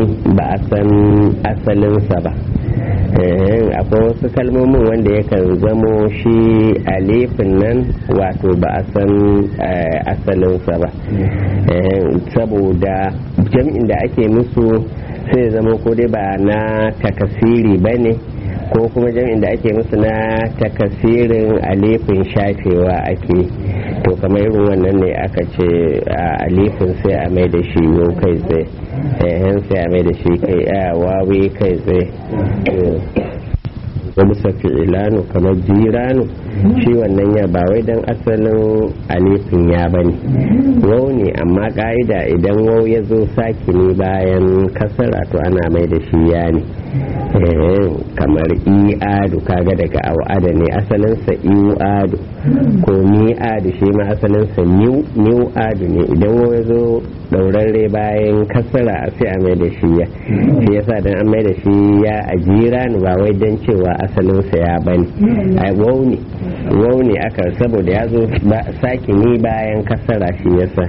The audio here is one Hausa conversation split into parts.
ba a san asalinsa ba akwai wasu kalmomin wanda yakan zamo shi alifin nan wato ba a san asalinsa ba saboda jam'in da ake musu sai zama ko dai ba na takasiri ba ne ko kuma jam'in da ake musu na takasirin alifin shafewa ake to kamar irin wannan ne aka ce alifin sai a mai da shi yau kai tsaye sai a mai da shi kai a wawi kai tsaye wani safi ilanu kamar jiranu shi wannan ya ba wai don asalin alifin ya bane wau ne amma ka'ida idan wau ya zo sakini bayan kasara to ana mai da shi ya ne kamar i'adu kaga daga au'ada ne asalinsa i'adu ko mi'adu shi ma asalinsa ni'adu ne idan wau ya zo daurarre bayan kasara sai a mai da shi ya shi yasa dan an mai da shi ya a jiranu ba wai don cewa asalinsa ya bane a wau ne wau ne aka saboda ya zo sakini bayan kasara shi yasa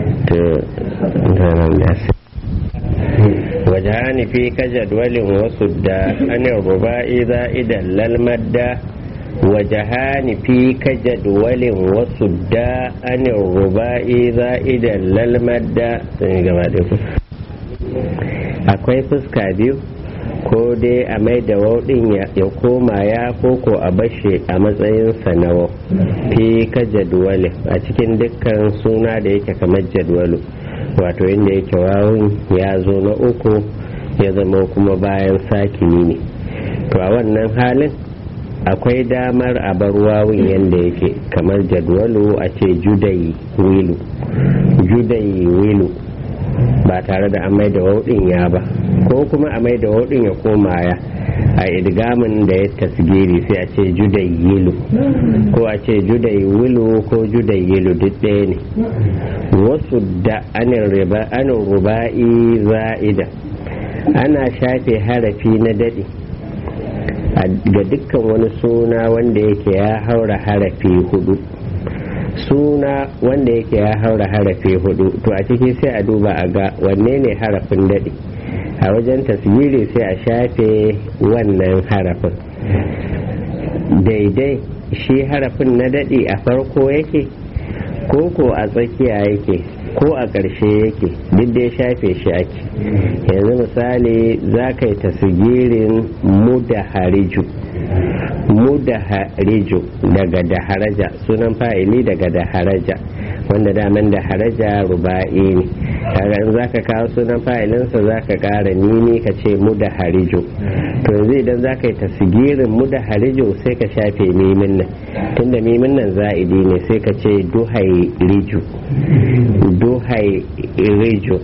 وجهان في كجدول وسد عن الرباء زائدا للمدة وجهان في كجدول وسد عن الرباء زائدا للمدة akwai fuska biyu ko dai a mai da wauɗin ya koma ya koko a bashe a matsayin sanawa fi ka jadwali a cikin dukkan suna da yake kamar jadwalu wato inda yake wawun ya zo na uku ya zama kuma bayan sakini ne to a wannan halin akwai damar a bar wawun yadda yake kamar jadwalu a ce judayi wilu judayi wilu ba tare da amai da wauɗin ya ba ko kuma amai da wauɗin ya koma ya a idgamin da ya tasgiri sai a ce judai yilu ko a ce judai wilu ko judai yilu duk ɗaya ne wasu da anin ruba'i za'ida ana shafe harafi na daɗi ga dukkan wani suna wanda yake ya haura harafi hudu suna wanda yake ya haura harafi hudu to a ciki sai a duba a ga wanne ne harafin daɗi a wajen tasiri sai a shafe wannan harafin daidai shi harafin na daɗi a farko yake ko ko a tsakiya yake ko a ƙarshe yake duk da ya shafe shi ake yanzu misali za ka yi tasgirin mudahariju mudahariju daga daharaja sunan fa'ili daga daharaja wanda daman daharaja ruba'i ne kaga in zaka kawo sunan fa'ilinsa zaka ƙara nini ka ce mudahariju to yanzu idan zaka yi tasgirin mudahariju sai ka shafe mimin nan tunda mimin nan za'idi ne sai ka ce duhai riju duhai riju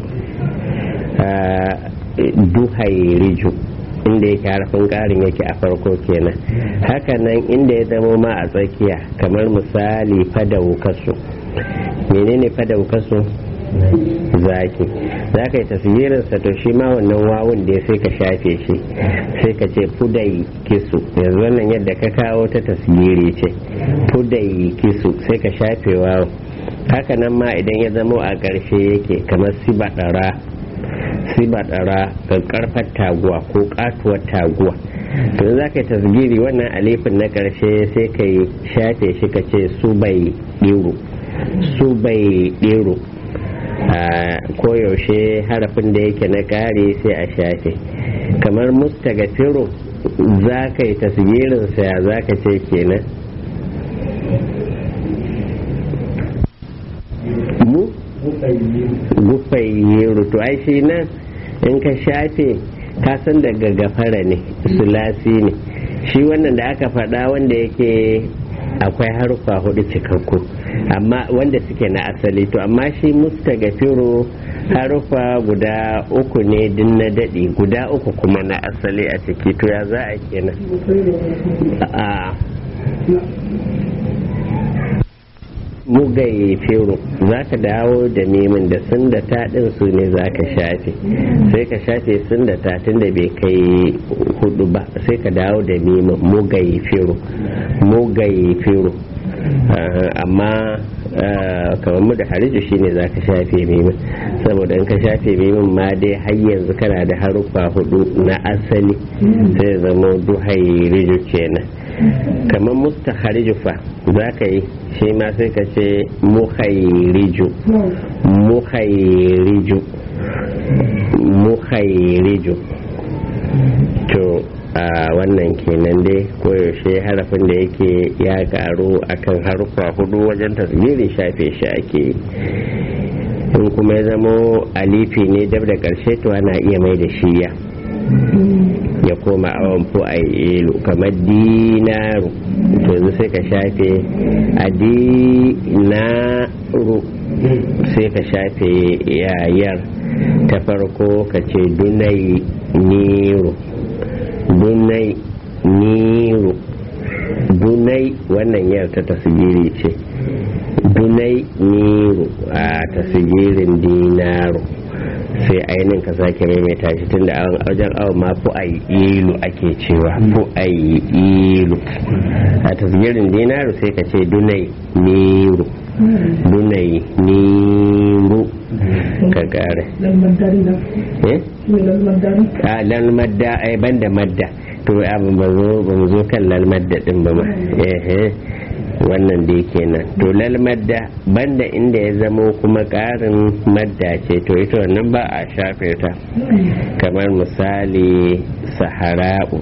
duhai riju inda yake harafin ƙarin yake a farko kenan hakanan inda ya zamo ma a tsakiya kamar misali fadau kasu menene fadau kasu zaki za ka yi taswirinsa to shi ma wannan wawun da sai ka shafe shi sai ka ce fudai kisu yanzu wannan yadda ka kawo ta taswiri ce fudai kisu sai ka shafe wawun hakanan ma idan ya zamo a ƙarshe yake kamar sibaɗara sibaɗara ga ƙarfar taguwa ko ƙatuwar taguwa to za ka yi tasgiri wannan alifin na ƙarshe sai ka yi shafe shi ka ce su bai ɗiro su bai ɗiro koyaushe harafin da yake na ƙari sai a shafe kamar mustagafiru za ka yi tasgirinsa ya za ka ce kenan mu gufayyiru to ai shi nan in ka shafe ka san daga gafara ne sulasi ne shi wannan da aka faɗa wanda yake akwai harufa hudu cikakku amma wanda suke na asali to amma shi mustagafiru harufa guda uku ne din na daɗi guda uku kuma na asali a ciki to ya za a kenan a mugaye fero za ka dawo da nemin da sun da taɗin su ne za ka shafe sai ka shafe sun da tatin da bai kai hudu ba sai ka dawo da nemin mugaye fero mugaye fero amma kamar mu da hariju shine za ka shafe mimin saboda in ka shafe mimin ma dai har yanzu kana da haruffa hudu na asali sai zama duhairiju kenan kamar mustahariju fa za ka yi shi ma sai ka ce muhairiju muhairiju muhairiju to a wannan kenan dai koyaushe harafin da yake ya karu akan haruffa hudu wajen tasbirin shafe shi ake yi in kuma ya zamo alifi ne dab da karshe to ana iya mai da shi ya ya koma awon fu a ilu kamar dinaru to yanzu sai ka shafe a dinaru sai ka shafe yayar ta farko ka ce dunai niru dunai niru dunai wannan yar ta tasgiri ce dunai niru a tasgirin dinaru sai ainihin ka sake maimaita shi tun da wajen awon ma fu a ilu ake cewa fu a ilu a tasgirin dinaru sai ka ce dunai niru dunai niru ka kare a lalmadda ai banda madda to abin ba zo ba zo kan lalmadda din ba ma wannan da yake nan to lalmadda banda inda ya zamo kuma karin madda ce to ita wannan ba a shafe ta kamar misali sahara'u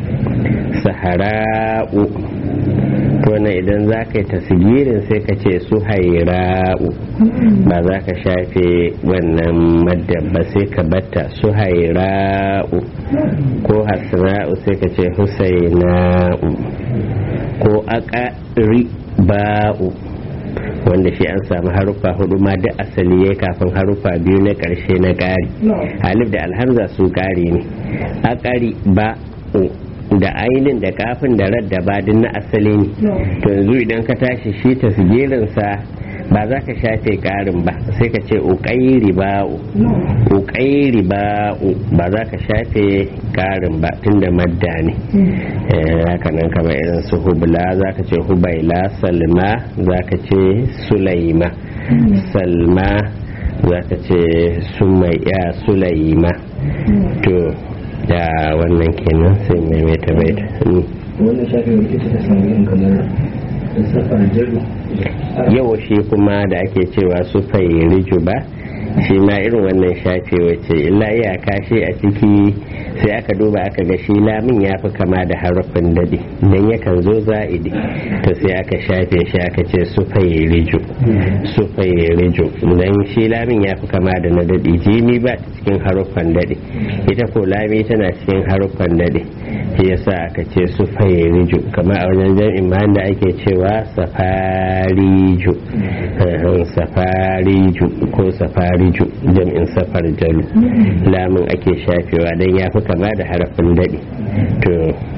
sahara'u to na idan za ka yi tasgirin sai ka ce su haira'u ba za ka shafe wannan madda ba sai ka batta su haira'u ko hasra'u sai ka ce husaina'u ko akari ba'u wanda shi an samu haruffa hudu ma da asali ya kafin haruffa biyu na karshe na ƙari alif da alhamza su ƙari ne akari ba'u da ainin da kafin da radda ba na asali ne to yanzu idan ka tashi shi tasgirinsa ba za ka shafe karin ba sai ka ce uƙairi ba'u uƙairi ba'u ba za ka shafe karin ba tunda madda ne haka nan kamar irin su hubla za ka ce hubaila salma za ka ce sulaima salma za ka ce sulaima to da wannan kenan sai maimaita baita wannan shafi mai ita ta samu yin kamar safar jaru yau shi kuma da ake cewa su fayyariju ba shi ma irin wannan shafe wace illa iyaka shi a ciki sai aka duba aka ga shi lamin ya fi kama da harafin daɗi don yakan zo za'idi to sai aka shafe shi aka ce su fayyariju su fayyariju don shi lamin ya fi kama da na daɗi jimi ba ta cikin haruffan daɗi ita ko lami tana cikin haruffan daɗi shi yasa aka ce su fayyariju kamar a wajen jam'in ma da ake cewa safariju safariju ko safariju jam'in safar jalu lamun ake shafewa don ya fi kama da harafin daɗi to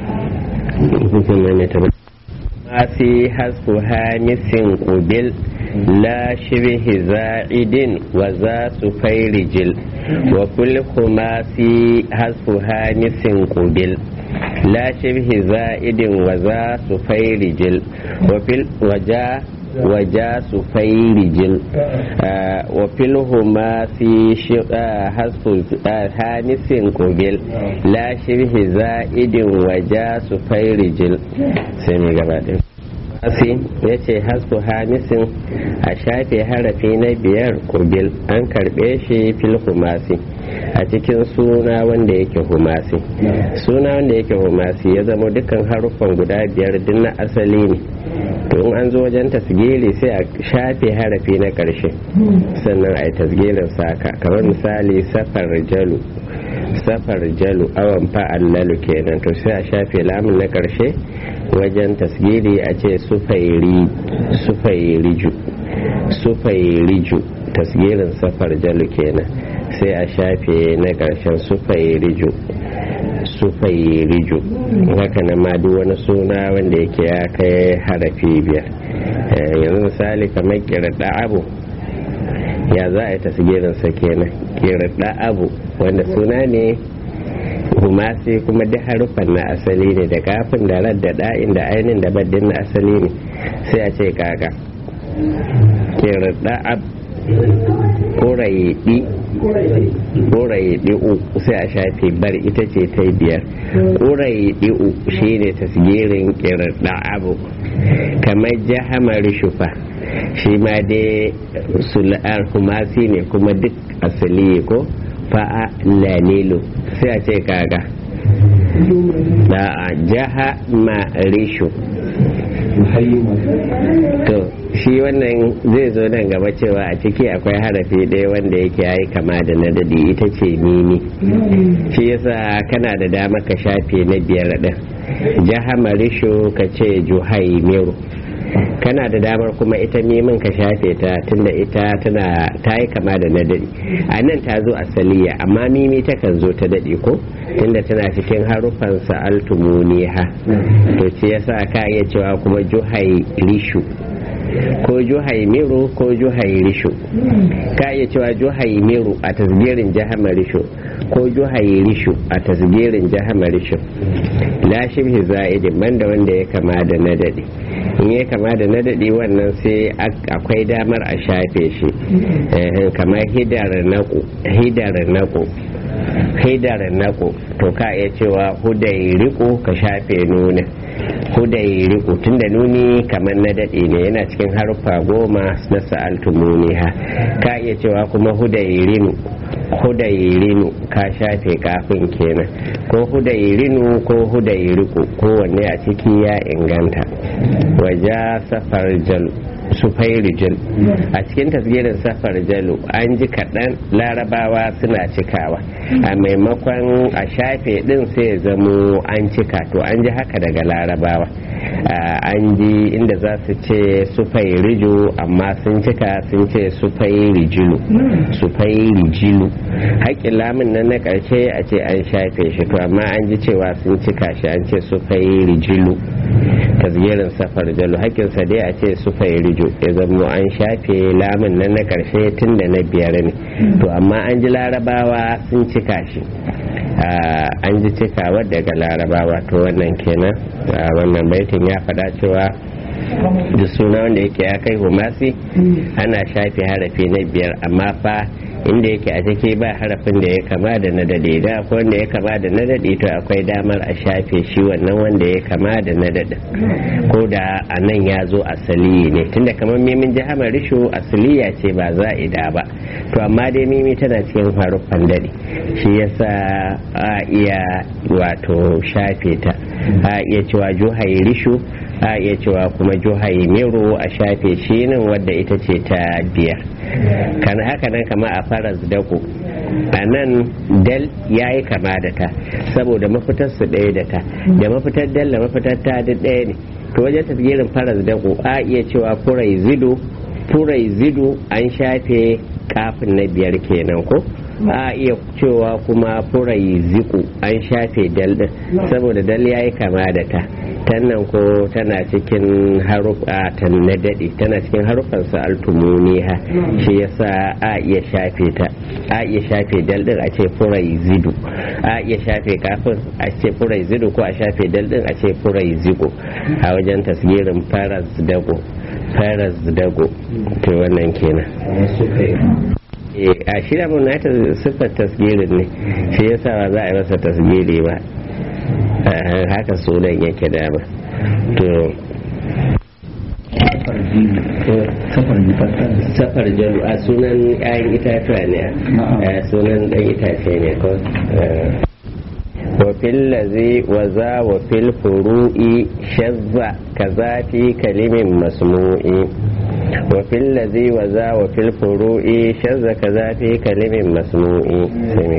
masi hasku hamisin kubil la shibhi za'idin wa za su fairijil wa kul kumasi hasku hamisin kubil لا شبه زائد وذا سفيرجل وفي وجا وجا سفيرجل آه وفي الهماسي حذف هانس قبل لا شبه زائد وجا سفيرجل سمي gabaɗin asi ya ce hasku hamisin a shafe harafi na biyar kubil an karɓe shi fil humasi a cikin suna wanda yake humasi suna wanda yake humasi ya zama dukkan haruffan guda biyar duk na asali ne to in an zo wajen tasgiri sai a shafe harafi na ƙarshe sannan a yi tasgirin saka kamar misali safar jalu safar jalu awan fa'allalu kenan to sai a shafe lamun na ƙarshe wajen tasgiri a ce sufairiju sufairiju tasgirin safar jalu kenan sai a shafe na ƙarshen sufairiju sufairiju haka na ma duk wani suna wanda yake ya kai harafi biyar yanzu misali kamar kirɗa abu ya za a yi tasgirin sa kenan kirɗa abu wanda suna ne humasi kuma duk harufan na asali ne da kafin da radda da'in da ainihin da baddin na asali ne sai a ce kaka kirda'ab ƙurayiɗi ƙurayiɗi sai a shafe bar ita ce ta biyar ƙurayiɗi shi ne tasgirin kirda'abu kamar jahamar shufa shi ma dai sul'ar humasi ne kuma duk asali ko fa'a lalilu sai a ce kaga da a jaha marishu to shi wannan zai zo nan gaba cewa a ciki akwai harafi ɗaya wanda yake yayi kama da na dadi ita ce mimi shi yasa kana da dama ka shafe na biyar ɗin jaha marishu ka ce juhai meru kana da damar kuma ita mimin ka shafe ta tunda ita tana ta yi kama da na daɗi a nan ta zo asaliya amma mimi takan zo ta daɗi ko tunda tana cikin harufan sa'altu muniha to ce yasa ka iya cewa kuma juhai rishu ko juhai miru ko juhai rishu ka iya cewa juhai miru a tasgirin jahama rishu ko juhai rishu a tasgirin jahama rishu la shibhi za'idin banda wanda ya kama da na daɗi in ya kama da na daɗi wannan sai akwai damar a shafe shi kamar hidar naku hidar naku hidar naku to ka iya cewa hudai riko ka shafe nuna hudai riko tunda nuni kamar na daɗe ne yana cikin harfa goma na sa'altu muniha ka iya cewa kuma hudai rinu hudairinu ka shafe kafin kenan ko hudairinu ko hudairiku kowanne a ciki ya inganta waja safar jal sufairi jal a cikin tasgirin safar jalu an ji kaɗan larabawa suna cikawa a maimakon a shafe ɗin sai ya zamo an cika to an ji haka daga larabawa an ji inda za su ce sufai rijo amma sun cika sun ce sufai rijilu sufai rijilu haƙƙin lamun nan na ƙarshe a ce an shafe shi to amma an ji cewa sun cika shi an ce sufai rijilu tasgirin safar jalu haƙƙinsa dai a ce sufai rijo ya zamo an shafe lamun nan na ƙarshe tun da na biyar ne to amma an ji larabawa sun cika shi an ji cikawa daga larabawa to wannan kenan wannan baitin ya faɗa cewa da suna wanda yake ya kai humasi ana shafe harafi na biyar amma fa inda yake a ciki ba harafin da ya kama da na dade da akwai wanda ya kama da na dade to akwai damar a shafe shi wannan wanda ya kama da na dade ko da a nan ya zo asali ne tunda kamar mimin jihamar rishu asaliya ce ba za'ida ba to amma dai mimi tana cikin haruffan dade shi yasa a iya wato shafe ta a iya cewa juhai rishu a iya cewa kuma juhai mero a shafe shi nan wadda ita ce ta biyar kan haka nan kama a faras dako a nan dal ya yi kama da ta saboda mafitar su ɗaya da ta da mafitar dal da mafitar ta duk ɗaya ne to wajen tafgirin faras dako a iya cewa furai zido furai zido an shafe kafin na biyar kenan ko a iya cewa kuma furai ziku an shafe dal din saboda dal ya yi kama da ta tannan ko tana cikin harufa ta na daɗe tana cikin harufan su altumuniha shi yasa a iya shafe ta a iya shafe dal din a ce furai zidu a iya shafe kafin a ce furai zidu ko a shafe dal din a ce furai zigo a wajen tasgirin faras dago faras dago to wannan kenan a shirya mun na siffar tasgirin ne shi yasa ba za a yi masa tasgiri ba haka sunan yake dama to safar jalu a sunan ƴaƴan itatuwa ne a sunan ɗan itace ne ko وفي الذي وذا وفي الفروء شذ كذا في كلم مسموع وفي الذي وذا وفي الفروء شذ كذا في كلم مسموع سمي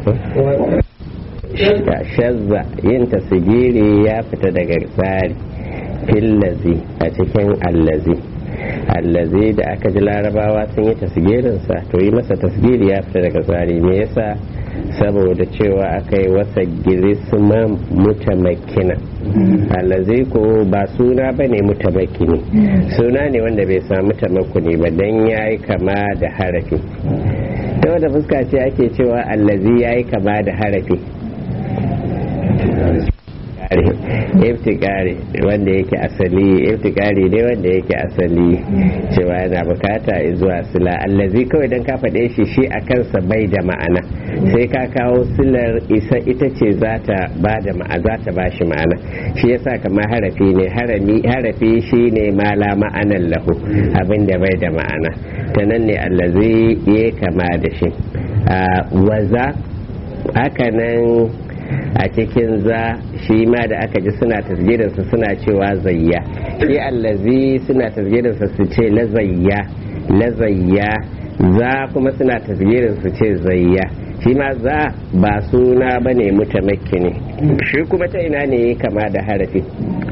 shazza yin tasgiri ya fita daga tsari fillazi a cikin allazi allazi da aka ji larabawa sun yi tasgirinsa to yi masa tasgiri ya fita daga tsari me yasa saboda cewa aka yi wasa girisma mutamakina allazi ko ba suna ba ne mutamakini suna ne wanda bai samu tamakuni ba don ya yi kama da harafi ta wata fuska ce ake cewa allazi ya yi kama da harafi iftikari wanda yake asali iftikari ne wanda yake asali cewa yana bukata zuwa sila allazi kawai dan ka faɗe shi shi a kansa bai da ma'ana sai ka kawo silar isa ita ce za ta ba da ma'a za ta ba shi ma'ana shi yasa kamar harafi ne harami harafi shi ne mala ma'anan lahu abin da bai da ma'ana ta nan ne allazi ya kama da shi waza haka nan a cikin za shi ma da aka ji suna tasgirinsa suna cewa zayya shi allazi suna tasgirinsa su ce lazayya lazayya za kuma suna tasgirin su ce zayya shi ma za ba suna ba ne mutamakki ne shi kuma ta ina ne kama da harafi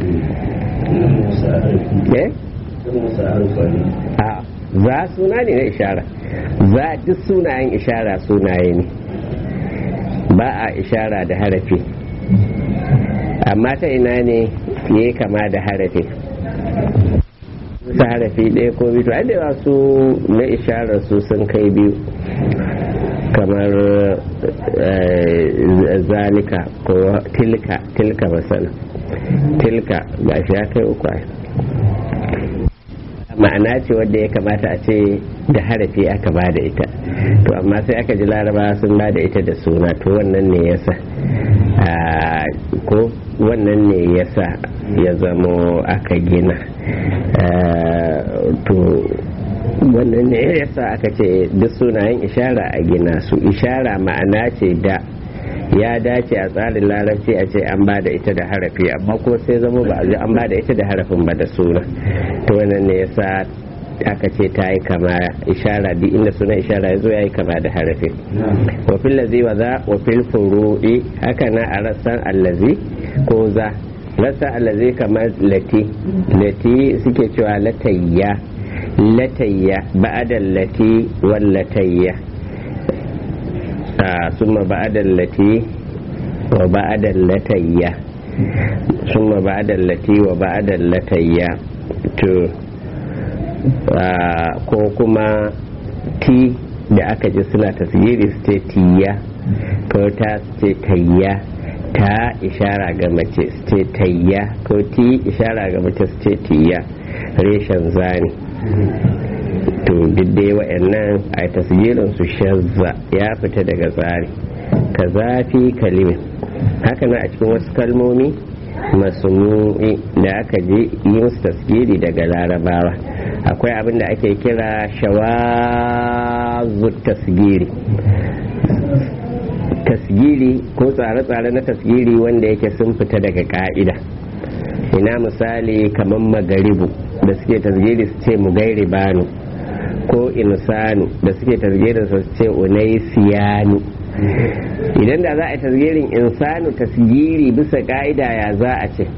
a za suna ne na ishara za duk sunayen ishara sunaye ne ba a ishara da harafi amma ta ina ne ya kama da harafi su harafi ɗaya ko biyu ai da su na isharar su sun kai biyu kamar zalika ko tilka tilka masana tilka ba shi ya kai uku ma'ana ce wadda ya kamata a ce da harafi aka ba da ita to amma sai aka ji laraba sun ba da ita da suna to wannan ne yasa ko wannan ne yasa ya zamo aka gina to wannan ne yasa aka ce duk sunayen ishara a gina su ishara ma'ana ce da ya dace a tsarin larabci a ce an ba da ita da harafi amma ko sai zama ba a an ba da ita da harafin ba da suna to wannan ne yasa aka ce ta yi kama ishara duk inda suna ishara ya zo ya yi kama da harafi wa fil lazi wa za wa fil furu'i haka na a rassan allazi ko za rassan allazi kamar lati lati suke cewa latayya latayya ba'adan lati wallatayya ثم بعد التي وبعد اللتية ثم بعد التي وبعد اللتية to ko kuma ti da aka ji suna tasiri su ce tiya ko ta ce tayya ta ishara ga mace su ce tayya ko ti ishara ga mace su ce tiya reshen zani to duk dai wa'annan a tasgirin su shazza ya fita daga tsari ka zafi kalimin haka na a cikin wasu kalmomi masumu'i da aka ji yi musu tasgiri daga larabawa akwai abin da ake kira shawazu tasgiri tasgiri ko tsare-tsare na tasgiri wanda yake sun fita daga ka'ida ina misali kamar magaribu da suke tasgiri su ce mu gairi banu ko insanu da suke tasgirin su ce unai siyanu idan da za a yi tasgirin insanu tasgiri bisa ka'ida ya za a ce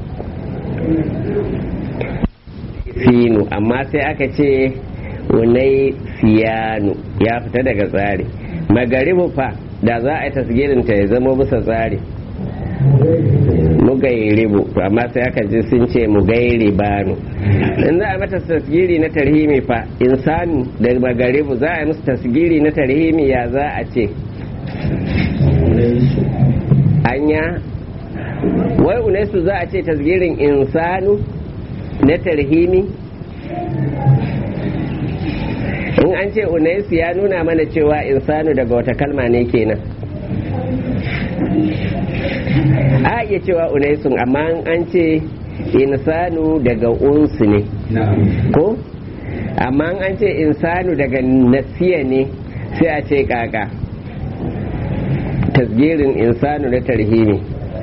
finu amma sai aka ce unai siyanu ya fita daga tsari magaribu fa da za a yi tasgirin ta ya zama bisa tsari mugairibu to amma sai aka ji sun ce mugairibanu in za a mata tasgiri na tarhimi fa insanu da magaribu za a yi musu tasgiri na tarhimi ya za a ce anya wai unaisu za a ce tasgirin insanu na tarhimi in an ce unaisu ya nuna mana cewa insanu daga wata kalma ne kenan a iya cewa unaisun amma an ce insanu daga unsu ne ko amma an ce insanu daga nasiya ne sai a ce kaka tasgirin insanu na tarhimi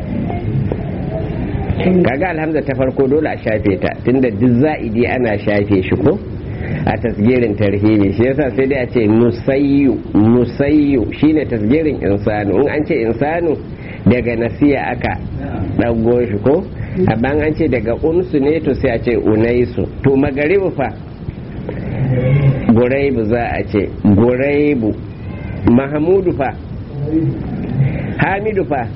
kaga alhamza ta farko dole a shafe ta tunda duk za'idi ana shafe shi ko a tasgirin tarhimi shi yasa sai dai a ce nusayyu nusayyu shine tasgirin insanu in an ce insanu daga nasiya aka ɗago shi ko amma an ce daga unsu ne to sai a ce unaisu to magaribu fa guraibu za a ce guraibu mahamudu fa hamidu fa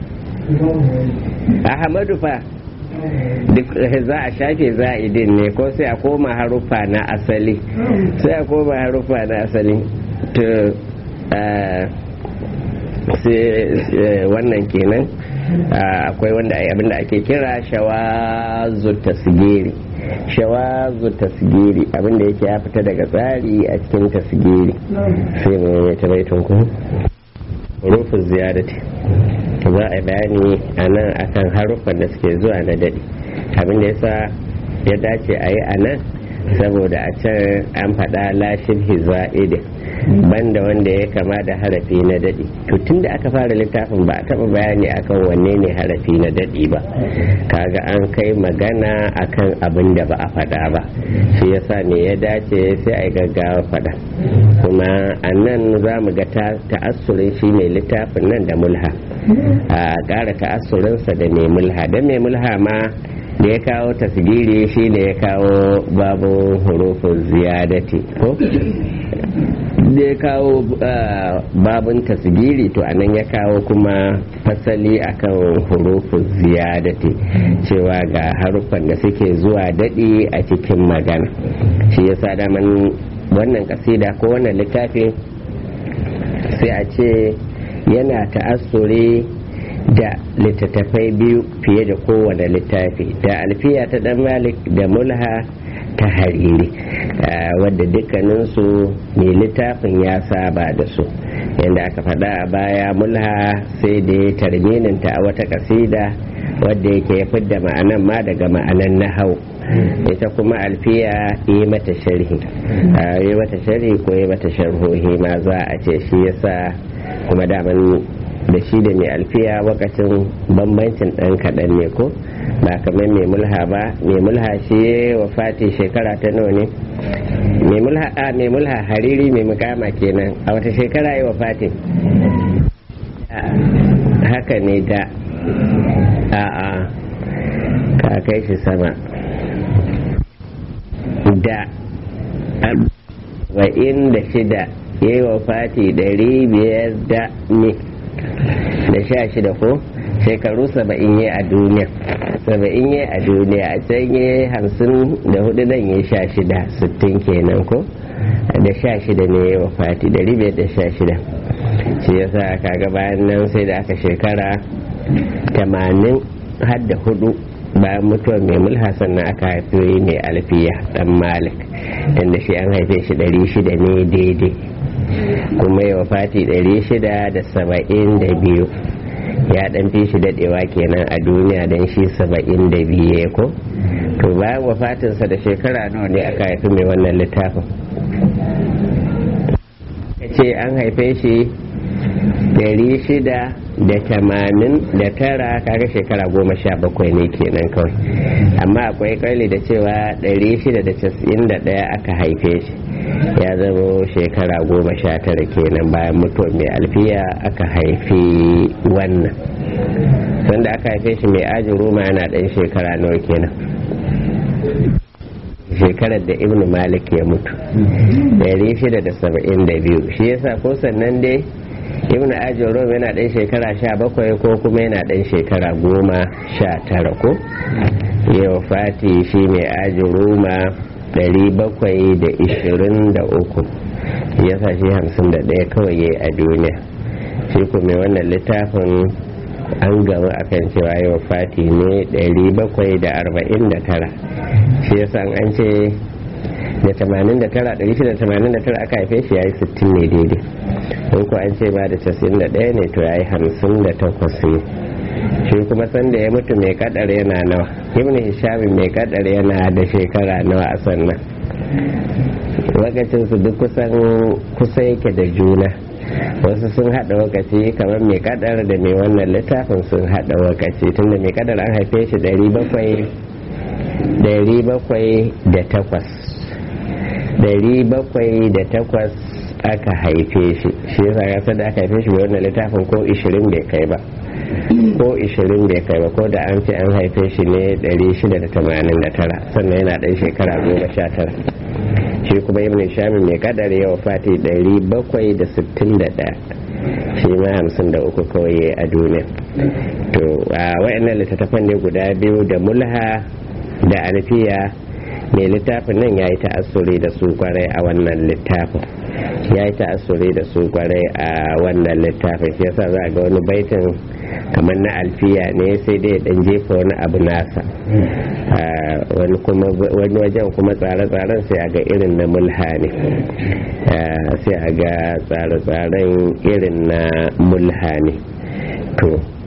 ahmadu fa duk za a shafe za'idin ne ko sai a koma haruffa na asali sai a koma haruffa na asali to wannan kenan akwai wanda abinda ake kira shawazu tasgiri shawazu tasgiri abinda yake ya fita daga tsari a cikin tasgiri sai mu yi ta baitun ku rufin ziyarati za a bayani a nan akan haruffan da suke zuwa na daɗi abinda yasa ya dace a yi a nan saboda a can an faɗa lashin hiza'idin banda wanda ya kama da harafi na daɗi to tun da aka fara littafin ba a taɓa bayani akan wanne ne harafi na daɗi ba kaga an kai magana akan abin da ba a faɗa ba shi yasa ne ya dace sai a yi gaggawa faɗa kuma a nan za mu ga ta'assurin shi mai littafin nan da mulha a ƙara ta'assurinsa da mai mulha don mai mulha ma da ya kawo tasgiri shi ne ya kawo babu hurufin ziyadati ko da ya kawo babun tasgiri to anan ya kawo kuma fasali akan hurufin ziyadati cewa ga haruffan da suke zuwa daɗi a cikin magana shi yasa daman wannan kasida ko wannan littafin sai a ce yana ta'assuri da littattafai biyu fiye da kowane littafi da alfiya ta dan malik da mulha ta hariri wadda dukkaninsu mai littafin ya saba da su yadda aka faɗa a baya mulha sai da ya tarmininta a wata kasida wadda yake ya fidda ma'anan ma daga ma'anan nahau ita kuma alfiya yi mata sharhi yi mata sharhi ko yi mata sharhohi ma za a ce shi yasa kuma daman da shi da mai alfiya wakacin bambancin ɗan kaɗan ne ko ba kamar mai mulha ba mai mulha shi wa fati shekara ta nawa ne mai mulha hariri mai mukama kenan a wata shekara yi wa fati haka ne da a'a ka kai shi sama da wa'in da shida yi wa fati ɗari biyar da ne da sha shida ko shekaru saba'in yi a duniya saba'in yi a duniya a can yi hamsin da hudu nan yi sha shida sittin kenan ko da sha shida ne ya wafati da biyar da sha shida shi yasa kaga bayan nan sai da aka shekara tamanin har da hudu bayan mutuwar mai mulha sannan aka haifi mai alfiya dan malik tunda shi an haife shi ɗari shida ne daidai kuma ya wafati ɗari shida da saba'in da biyu ya ɗan fi shi daɗewa kenan a duniya don shi saba'in da biyu ko to bayan wafatinsa da shekara nawa ne aka haifi mai wannan littafin ce an haife shi ɗari shida da tamanin da tara kaga shekara goma sha bakwai ne kenan kawai amma akwai ƙarli da cewa ɗari shida da casa'in da ɗaya aka haife shi ya zama shekara goma sha tara kenan bayan mutuwar mai alfiya aka haifi wannan sanda aka haife shi mai ajin roma yana ɗan shekara nawa kenan shekarar da ibnu malik ya mutu 672 shi yasa ko sannan dai ibnu ajin roma yana ɗan shekara sha bakwai ko kuma yana ɗan shekara goma sha tara ko yau fati shi mai ajin roma 723 ya sa shi 51 kawai ya a duniya shi kuma wannan littafin an gama akan cewa yau fati ne 749 shi ya san an ce da 89 689 aka haife shi ya yi 60 ne daidai in ko an ce ba da 91 ne to ya yi 58 ne shi kuma sanda ya mutu mai kadar yana nawa ibn hisham mai kadar yana da shekara nawa a sannan lokacin su duk kusan kusa yake da juna wasu sun hada wakaci kamar mai kadar da mai wannan littafin sun hada wakaci tunda mai kadar an haife shi ɗari bakwai ɗari bakwai da takwas ɗari bakwai da takwas aka haife shi shi yasa ya da aka haife shi mai wannan littafin ko ishirin bai kai ba ko 20 bai kai ba ko da an ce an haife shi ne 689 sannan yana ɗan shekara 19 shi kuma ibn shami mai kadar yawa fati 761 shi ma 53 kawai a duniya to a wayannan littattafan ne guda biyu da mulha da alfiya mai littafin nan ya yi ta'assuri da su kwarai a wannan littafin ya yi ta'asuri da su kwarai a wannan littafin shi yasa za ga wani baitin kamar na alfiya ne sai dai dan jefa wani abu nasa wani kuma wani wajen kuma tsare-tsaren sai a ga irin na mulha ne sai a ga tsare-tsaren irin na mulha ne to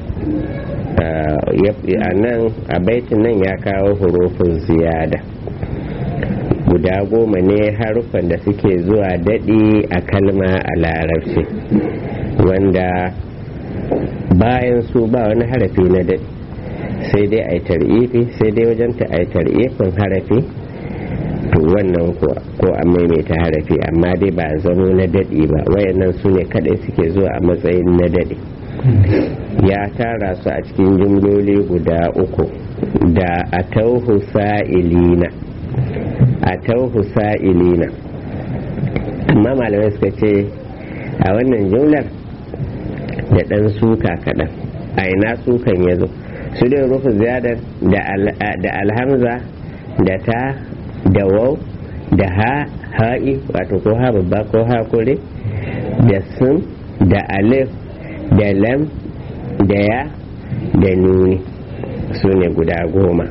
a nan a baitin nan ya kawo hurufin ziyada guda goma ne haruffan da suke zuwa daɗi a kalma a larabci wanda bayan su ba wani harafi na daɗi sai dai a yi tar'ifi sai dai wajen ta a yi tar'ifin harafi to wannan ko a maimaita harafi amma dai ba zamo na daɗi ba wayannan su ne kaɗai suke zuwa a matsayin na daɗi ya tara su a cikin jimloli guda uku da a tauhu sa'ilina a tauhu sa'ilina amma malamai suka ce a wannan jumlar da ɗan suka kaɗan a ina sukan ya zo su dai rufu ziyadar da alhamza da ta da wau da ha ha'i wato ko ha babba ko ha kure da sun da alif da lam da ya da nuni su ne guda goma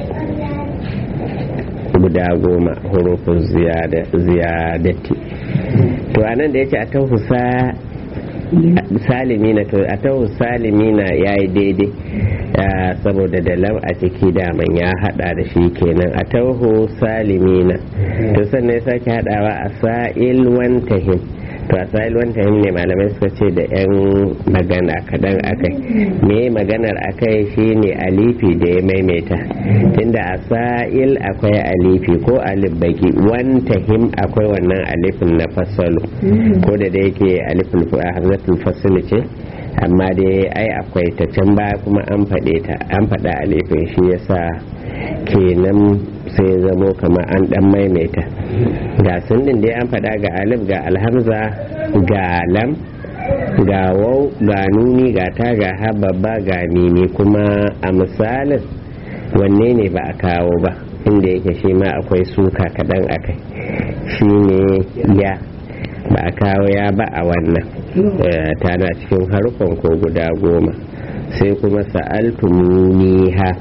guda goma hurufin ziyadati to anan da ya ce a tauhusa salimina to a tahu salimina ya yi daidai saboda da lam a ciki daman ya hada da shi kenan a tahu salimina to sannan ya sake hadawa a sa'il wantahim to a sa'il wantahim ne malamai suka ce da yan magana kadan akai me maganar akai shine alifi da ya maimaita tunda a sa'il akwai alifi ko alif baki wantahim akwai wannan alifin na fasalu ko da da yake alifin hamzatul fasl ce amma dai ai akwai ta can baya kuma an faɗe ta an faɗa alifin shi yasa kenan sai zamo kamar an dan maimaita ga sun din dai an faɗa ga alif ga alhamza ga lam ga wau ga nuni ga ta ga ha babba ga mimi kuma a misalin wanne ne ba a kawo ba inda yake shi ma akwai suka kaɗan akai shi ne ya ba a kawo ya ba a wannan tana cikin harkon ko guda goma sai kuma sa'altumuniha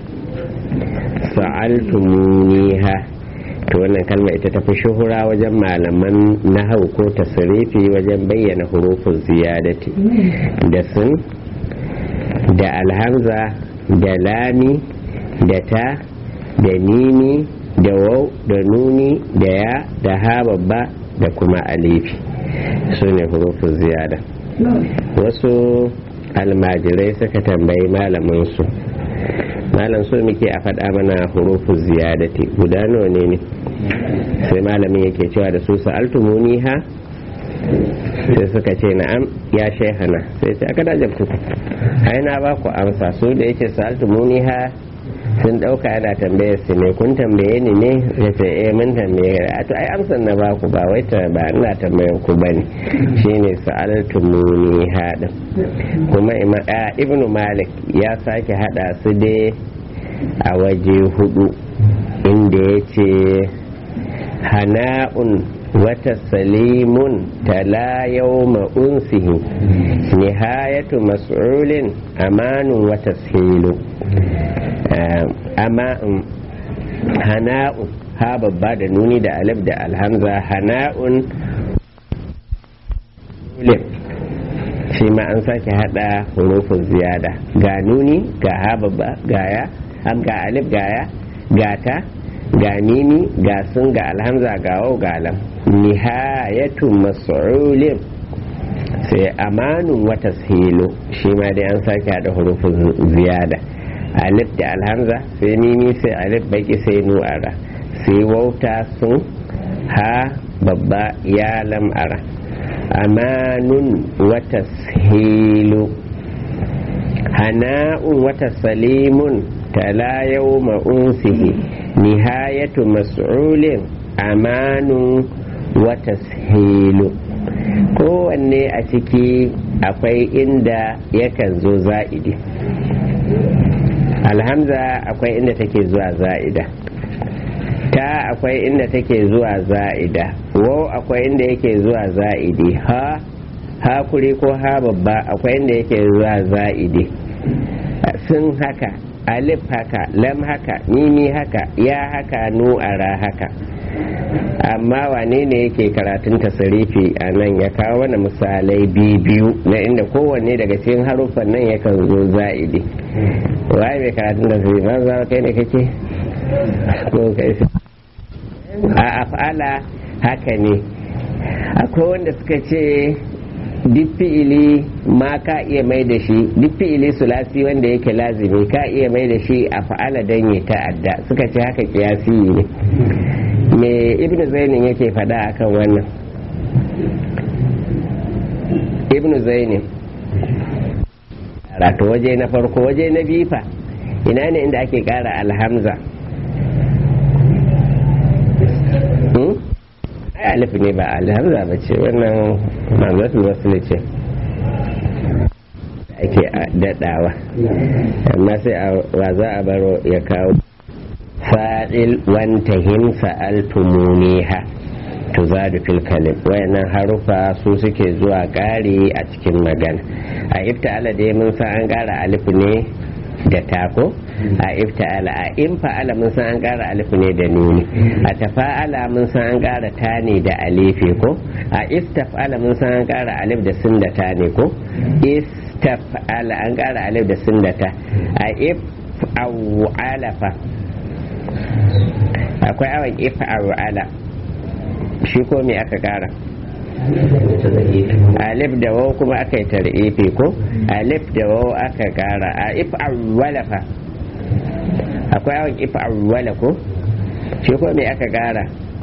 sa'altumuniha to wannan kalma ita tafi shuhura wajen malaman nahau ko tasirifi wajen bayyana hurufin ziyadati da sun da alhamza da lami da ta da nini da wau da nuni da ya da ha babba da kuma alifi su ne hurufin ziyada wasu almajirai suka tambayi malaminsu malam so muke a faɗa mana hurufin ziyadati guda nawa ne ne sai malamin yake cewa da su sa'altumuni ha sai suka ce na'am ya shehana sai sai aka dajabtu ai na ba ku amsa su da yake sa'altumuni ha sun dauka yana tambaye su ne kun tambaye ni ne ya ce eh mun tambaye a to ai amsan na baku ba wai ta ba ina tambayen ku bane shine sa'altumuni hada kuma ibnu malik ya sake hada su dai a waje hudu inda ya ce hana'un wata salimun tala yawma unsihi nihayatu mas'ulin amanun wata silu amma hana'un ha babba da nuni da alif da alhamza hana'un shi ma an sake hada hurufin ziyada ga nuni ga ha babba ga ya ga alif ga ya ga ta ga nini ga sun ga alhamza ga wau ga lam nihayatu mas'ulin sai amanun wata hilo shi ma dai an sake hada hurufin ziyada alif da alhamza sai nini sai alif baki sai nu'ara sai wauta sun ha babba ya lam'ara amanun wata hilu hana'un wata salimun tala yau ma'unsihi nihayatu mas'ulin amanun wata hilu kowanne a ciki akwai inda yakan zo za'idi alhamza akwai inda take zuwa za'ida ta akwai inda take zuwa za'ida wo akwai inda yake zuwa za'idi ha hakuri ko ha babba akwai inda yake zuwa za'idi sun haka alif haka lam haka mimi haka ya haka nu'ara haka amma wane ne yake karatun tasarifi a nan ya kawo wani misalai biyu na inda kowanne daga cikin haruffan nan yakan zo za'idi waye mai karatun tasarifi ba za kai ne kake ko kai a af'ala haka ne akwai wanda suka ce duk fi'ili ma ka iya mai da shi duk fi'ili sulasi wanda yake lazimi ka iya mai da shi a fa'ala don ya ta'adda suka ce haka kiyasi ne me ibnu zainin yake fada akan wannan ibnu zainin rato waje na farko waje na bifa ina ne inda ake kara alhamza alif ne ba alhamza ba ce wannan mamlatul wasu ce ake daɗawa amma sai wa za a baro ya kawo fa'il wantahim sa'altumuniha tuzadu fil kalim wayannan harufa su suke zuwa ƙari a cikin magana a ifta'ala dai mun san an ƙara alif ne da tako a ifta'ala a in fa'ala mun san an ƙara alif ne da nuni a tafa'ala mun san an ƙara ta ne da alifi ko a istaf'ala mun san an ƙara alif da sin da ta ne ko istaf'ala an ƙara alif da sin da ta a if fa akwai awon if ala shi ko me aka ƙara alif da waw kuma aka yi tar'ifi ko alif da waw aka kara a if awwala fa akwai awon if awwala ko shi ko me aka kara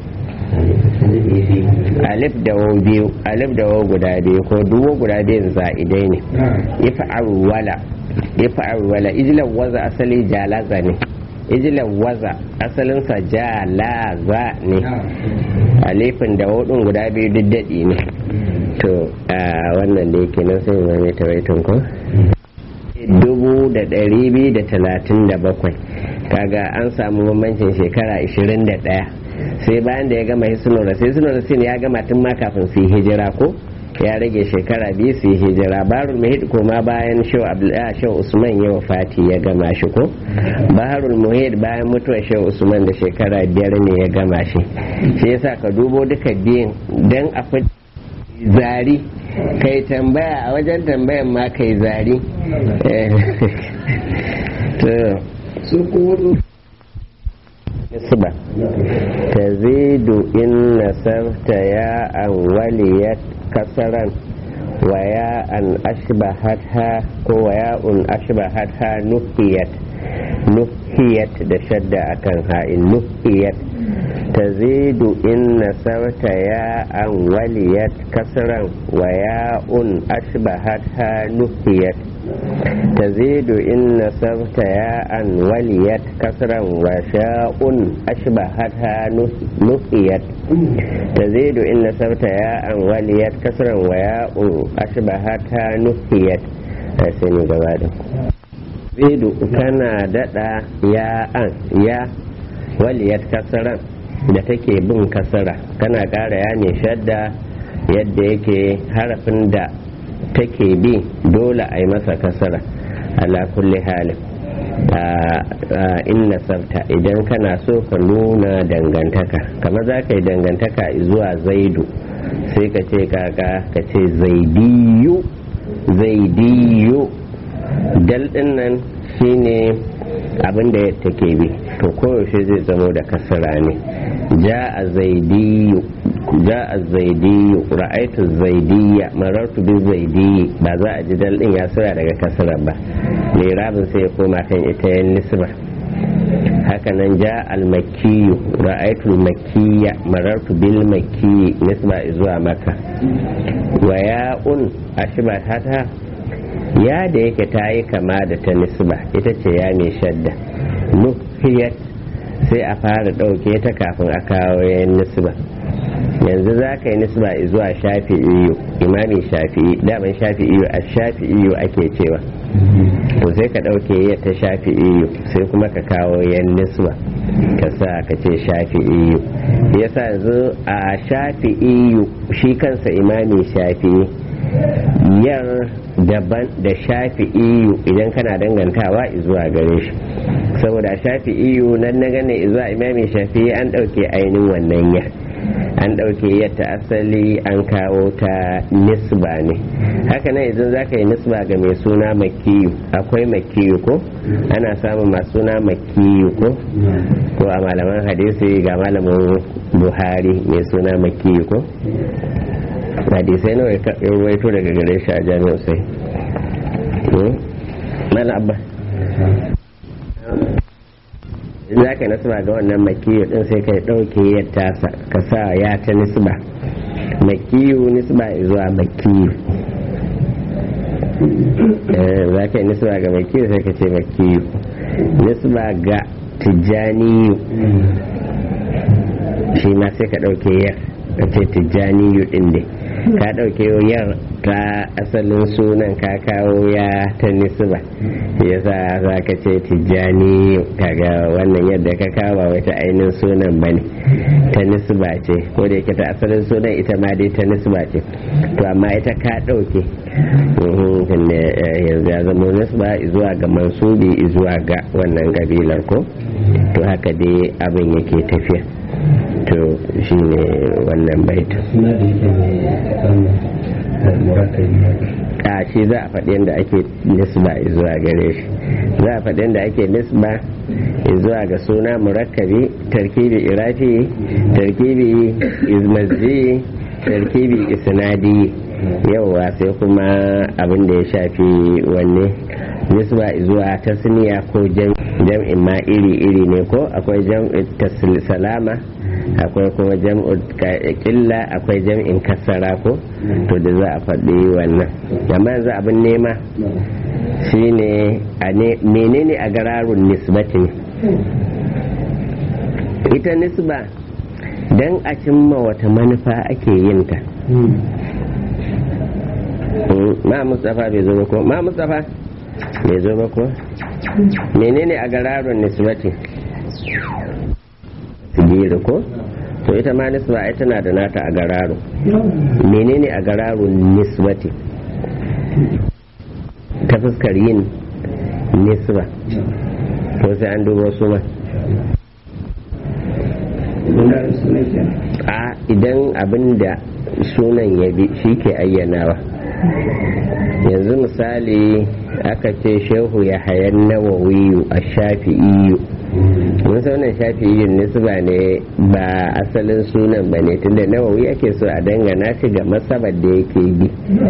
alif da waw biyu alif da waw guda biyu ko duwo guda biyun za'idai ne if awwala if awwala ijlan waza asali jalaza ne ijlan waza asalinsa jalaza ne alifin da hudun guda biyu duk daɗi ne to a wannan da yake nan sai mai tawaitin ko dubu da ɗari biyu da talatin da bakwai kaga an samu bambancin shekara ashirin da ɗaya sai bayan da ya gama hisnura sai hisnura sin ya gama tun ma kafin su yi hijira ko ya rage shekara biyu su yi hijira barul muhit kuma bayan shau usman ya wafati ya gama shi ko baharul muhit bayan mutuwar shau usman da shekara biyar ne ya gama shi shi yasa ka dubo duka biyun don a fi zari kai tambaya a wajen tambayan ma kai zari su kudu nisba tazidu in nasarta ya an waliyat kasaran wa ya an ashbahatha ko wa ya un ashbahatha nufiyat nufiyat da shadda akan ha'in nufiyat tazidu in nasarta ya an waliyat kasaran wa ya un ashbahatha nufiyat تزيد إن نصبت ياء وليت كسرا وشاء أشبهتها نفيت تزيد إن نصبت ياء وليت كسرا وياء أشبهتها نفيت سيني قبادة تزيد كان ددا ياء يا وليت كسرا da take bin kasara kana ƙara ya ne shadda yadda yake harafin da take bi dole a yi masa kasara ala kulli halin in nasarta idan kana so ka nuna dangantaka kamar za ka yi dangantaka zuwa zaidu sai ka ce kaka ka ce zaidiyu zaidiyu dal din nan shine abin da take bi to koyaushe zai zamo da kasara ne ja a zaidiyu ja a zaidiyu ra'aitu zaidiyya marartu bi zaidiyyi ba za a ji dal din ya sura daga kasara ba mai rabin sai ya koma kan ita yan nisba hakanan ja al-makkiyu ra'aitu makkiya marartu bil makki nisba zuwa maka wa ya'un ashba hata ya da yake ta yi kama da ta nisba ita ce ya mai shadda nufiyat sai a fara ɗauke ta kafin a kawo yayin nisba yanzu za ka yi nisba zuwa shafi'iyu imamin shafi'i daman shafi'iyu a shafi'iyu ake cewa to sai ka ɗauke ya ta shafi'iyu sai kuma ka kawo yan nisba ka sa ka ce shafi'iyu yasa yanzu a shafi'iyu shi kansa imami shafi'i yar daban da shafi'iyu idan kana dangantawa zuwa gare shi saboda shafi'iyu nan na gane zuwa imami shafi'i an ɗauke ainihin wannan ya an ɗauke yadda asali an kawo ta nisba ne haka nan idan za ka yi nisba ga mai suna makiyu akwai makiyu ko ana samun masu suna makiyu ko ko a malaman hadisi ga malamin buhari mai suna makiyu ko hadisai nawa ya ruwaito daga gare shi a jami'ar sai mala abba in za ka nasba ga wannan makiyu din sai ka ɗauke yadda ka sa ya ta nisba makiyu nisba zuwa makiyu za ka yi nisba ga makiyu sai ka ce makiyu nisba ga tijjaniyu shi ma sai ka ɗauke yar ka ce tijjaniyu ɗin ne ka ɗauke yar ta asalin sunan ka kawo ya ta nisba yasa za ka ce tijjani kaga wannan yadda ka kawo wata ainihin sunan bane ta nisba ce ko da yake ta asalin sunan ita ma dai ta nisba ce to amma ita ka ɗauke yanzu ya zama nisba zuwa ga mansubi zuwa ga wannan kabilar ko to haka dai abin yake tafiya to shi ne wannan baita suna da yake mai murakai a shi za a faɗi yadda ake nisba zuwa gare shi za a faɗi yadda ake nisba zuwa ga suna murakkabi tarkibi irafi tarkibi izmazzi tarkibi isnadi yauwa sai kuma abin da ya shafi wanne nisba zuwa tasniya ko jam'in ma iri-iri ne ko akwai jam'in salama akwai kuma jam'u killa akwai jam'in kasara ko to da za a faɗi wannan amma yanzu abin nema shine a menene a gararun nisbati ne ita nisba don a cimma wata manufa ake yin ta ma mustapha bai zo ba ko ma mustapha bai zo ba ko menene a gararun nisbati sigiru ko to ita ma nisba ai tana da nata a gararo menene a gararun nisbati ta fuskar yin nisba to sai an duba su ma a idan abin da sunan ya bi shi ke ayyanawa yanzu misali aka ce shehu ya hayan nawawiyu a shafi'iyu mun wannan shafi'iyin nisba ne ba asalin sunan ba ne tunda nawawi ake so a dangana shi ga masabar da yake bi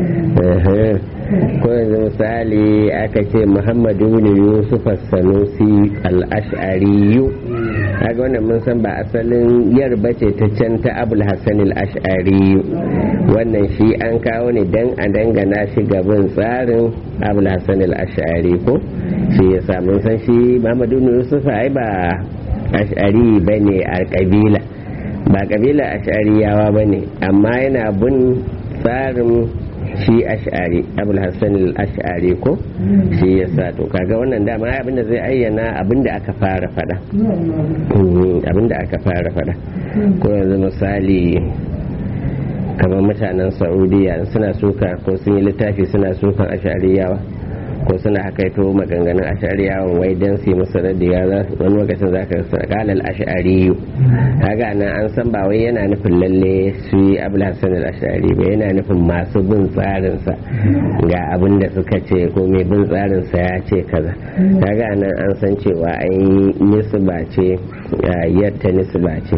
ko yanzu misali aka ce muhammadu bin yusuf sanusi al-ash'ariyu kaga wannan mun san ba asalin yarba ce ta can ta abul hassan al-ash'ariyu wannan shi an kawo ne dan a dangana shi gaban tsarin abul hassan al-ash'ari ko shi ya samu san shi muhammadu bin yusuf ai ba ash'ari bane a kabila ba kabila ash'ariyawa bane amma yana bin tsarin shi ash'ari abul hassan al-ash'ari ko shi ya sa to kaga wannan dama abinda zai ayyana abinda aka fara fada abinda aka fara fada ko yanzu misali kamar mutanen saudiya suna suka ko sun yi littafi suna sukan ash'ariyawa ko suna hakaito maganganun ash'ariyawan wai dan su yi musu radiya wani lokacin za ka sa kalal ash'ariyu kaga nan an san ba wai yana nufin lalle su yi abul hasan al ash'ari ba yana nufin masu bin tsarin sa ga abin da suka ce ko mai bin tsarin sa ya ce kaza kaga nan an san cewa ai nisba ce yatta nisba ce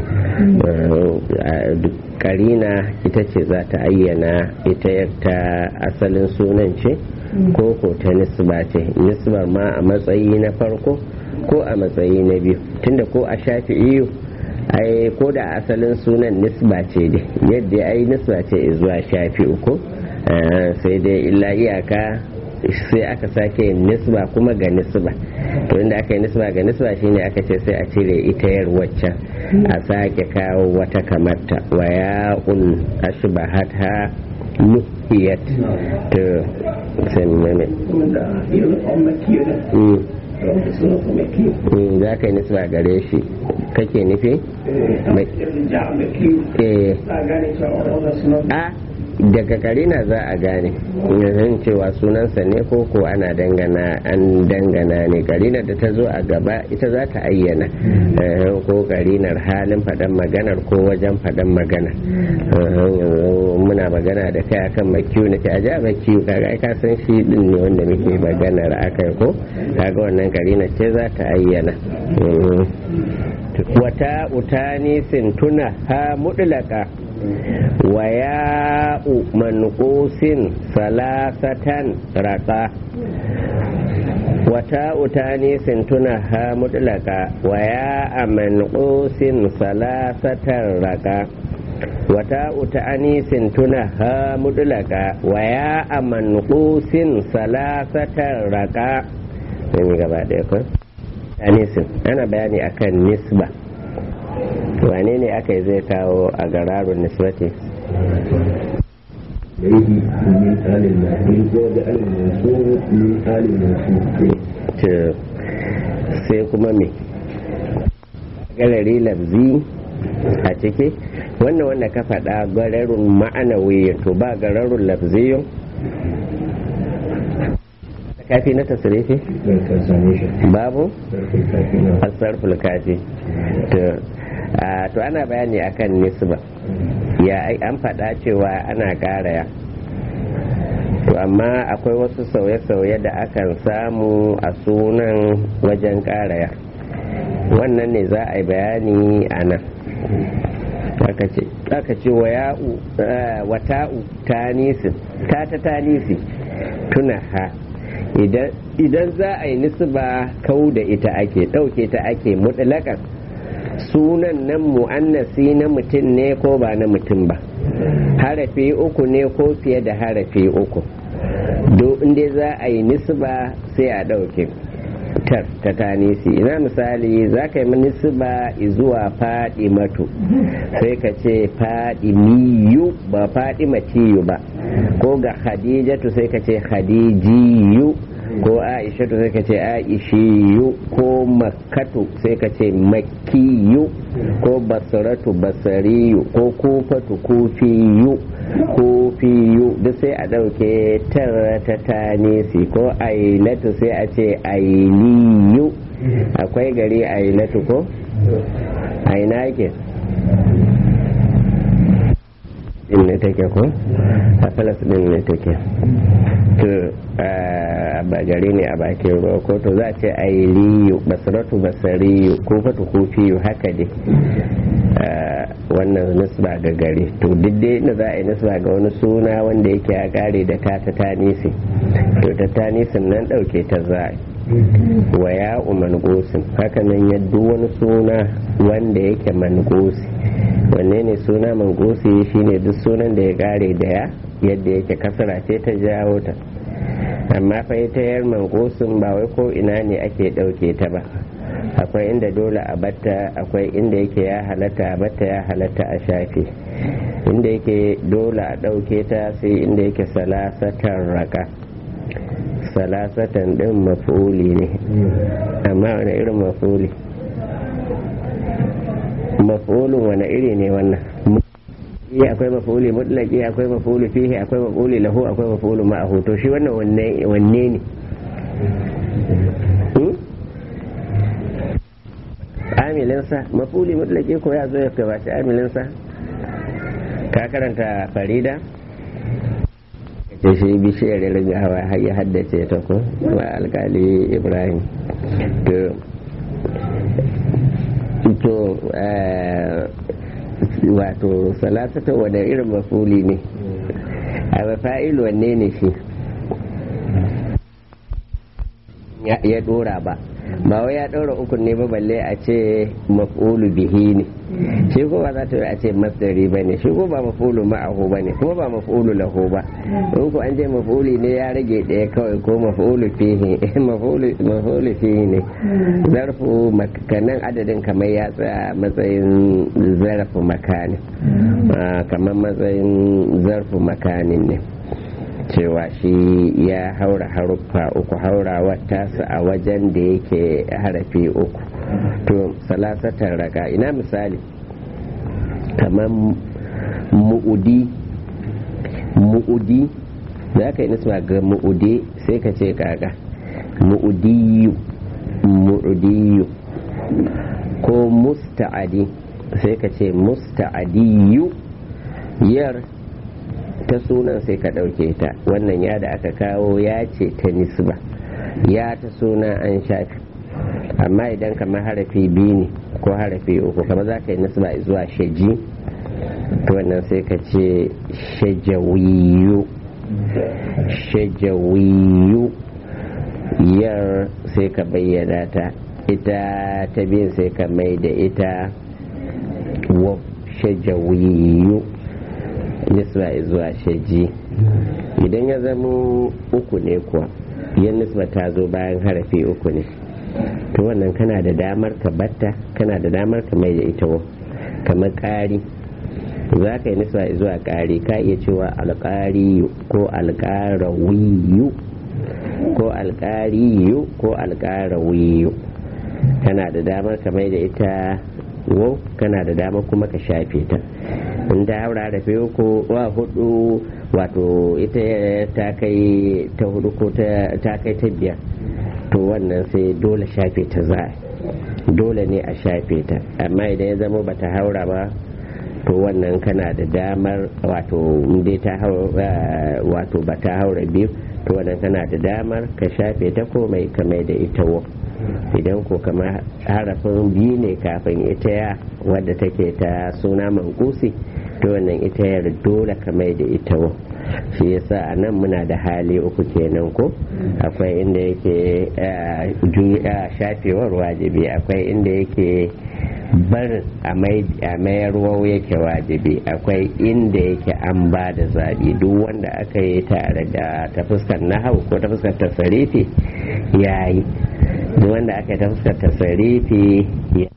karina ita ce za ta ayyana ita yatta asalin sunan ce ko ko ta nisba ce nisbar ma a matsayi na farko ko a matsayi na biyu tunda ko a shafi iyo ai ko da asalin sunan nisba ce dai yadda ai nisba ce zuwa shafi uku sai dai illa iyaka sai aka sake yin nisba kuma ga nisba to inda aka yi nisba ga nisba shine aka ce sai a cire ita yar waccan a sake kawo wata kamarta wa ya'un ashbahatha nuhiyat to sai ne za ka yi nisba gare shi kake nufi a daga karina za a gane yanzu cewa sunansa ne ko ko ana dangana an dangana ne karinar da ta zo a gaba ita za ta ayyana ko karinar halin faɗan maganar ko wajen faɗan magana muna magana da kai akan makiyu na ce a ja makiyu kaga ka san shi din ne wanda muke maganar akai ko kaga wannan karinar ce za ta ayyana wata utani sintuna ha mudlaka wa ya'u manqusin salasatan raka wata utani sintuna ha mudlaka wa ya'a manqusin salasatan raka wata utani sintuna ha mudlaka wa ya'a manqusin salasatan raka ne gaba ɗaya ko anisin ana bayani akan nisba wane ne aka yi zai kawo a gararun nisbati sai kuma me galari labzi a ciki wannan wanda ka faɗa gararun ma'anawi to ba gararun labziyun kafi na tasirifi babu asarful kafi to ana bayani akan nisba ya an faɗa cewa ana ƙaraya to amma akwai wasu sauye-sauye da akan samu a sunan wajen ƙaraya wannan ne za a yi bayani a nan aka ce wa ya'u wata'u tanisin ta ta tanisi tuna ha idan za a yi nisba kau da ita ake ɗauke ta ake mutlaƙar sunan nan mu'annasi na mutum ne ko ba na mutum ba harafi uku ne ko fiye da harafi uku do inda za a yi nisba sai a ɗauke tar ta tanisi ina misali za ka yi nisba zuwa faɗi matu sai ka ce faɗi miyu ba faɗi maciyu ba ko ga khadijatu sai ka ce khadijiyu ko aishatu sai ka ce aishiyu ko makkatu sai ka ce makkiyu ko basaratu basariyu ko kufatu kufiyu kufiyu duk sai a ɗauke tara ta tanisi ko ailatu sai a ce ailiyu akwai gari ailatu ko aina ke din ne take ko a falas din ne take to ba gari ne a bakin ruwa ko to za a ce ailiyu basaratu basariyu ko fatu kufiyu haka dai wannan nisba ga gari to duk dai inda za a yi nisba ga wani suna wanda yake ya kare da ta ta tanisi to ta tanisin nan dauke ta za wa ya mangosin haka nan ya wani suna wanda yake mangosi wanne ne suna mangosi shine duk sunan da ya kare da ya yadda yake kasara ce ta jawo ta amma fa ita yar mangosin ba wai ko ina ne ake ɗauke ta ba akwai inda dole a batta akwai inda yake ya halatta a batta ya halatta a shafe inda yake dole a ɗauke ta sai inda yake salasatan raka salasatan ɗin mafuli ne amma wani irin mafuli mafulun wani iri ne wannan iya akwai mafuli mutlaki akwai mafuli fihi akwai mafuli lahu akwai mafuli ma'ahu to shi wannan wanne ne amilinsa mafuli mutlaki ko ya zo ya gabaci amilinsa ka karanta farida ce shi bishiyar rigawa har ya haddace ta ko wa alkali ibrahim to wato salasata wadda irin mafuli ne a mafa'il wanne ne shi ya dora ba ba wai ya ɗaura ukun ne ba balle a ce maf'ulu bihi ne shi ko ba za ta a ce masdari ba ne shi ko ba maf'ulu ma'ahu ba ne kuma ba maf'ulu lahu ba in ko an je maf'uli ne ya rage ɗaya kawai ko maf'ulu fihi maf'ulu fihi ne zarfu makanan adadin kamar ya tsaya matsayin zarfu makani kamar matsayin zarfu makanin ne cewa shi ya haura haruffa uku haurawa tasa a wajen da yake harafi uku to salasatar raka ina misali kamar mu'udi mu'udi za ka yi nisba ga mu'udi sai ka ce kaka mu'udiyu mu'udiyu ko musta'adi sai ka ce musta'adiyu yar ta sunan sai ka ɗauke ta wannan ya da aka kawo ya ce ta nisba ya ta suna an shafi amma idan kamar harafi biyu ne ko harafi uku kamar za ka yi nisba zuwa shaji wannan sai ka ce shajawiyu shajawiyu yar sai ka bayyana ta ita ta biyun sai ka mai da ita wa shajawiyu nisba zuwa shaji idan ya zama uku ne kuwa yan nisba ta zo bayan harafi uku ne to wannan kana da damar ka batta kana da damar ka mai da ita wa kamar ƙari za ka yi nisba zuwa ƙari ka iya cewa alƙariyu ko alƙarawiyu ko alƙariyu ko alƙarawiyu kana da damar ka mai da ita wo kana da damar kuma ka shafe ta in ta haura da fiye ko wa hudu wato ita ta kai ta hudu ko ta kai ta biyar to wannan sai dole shafe ta za dole ne a shafe ta amma idan ya zama bata haura ba to wannan kana da damar wato dai ta wato ba ta haura biyu to wannan kana da damar ka shafe ta ko mai kamar da ita wo idan ko kamar harafin biyu ne kafin ita ya wadda take ta suna mankusi to wannan ita ya dole kamar da ita wo shi yasa a nan muna da hali uku kenan ko akwai inda yake shafewar wajibi akwai inda yake barin a mayarwa yake wajibi akwai inda yake an ba da zaɓi duk wanda aka yi tare da ta fuskar nahau ko ta fuskar tasarifi ya yi duk wanda aka yi ta fuskar tasarifi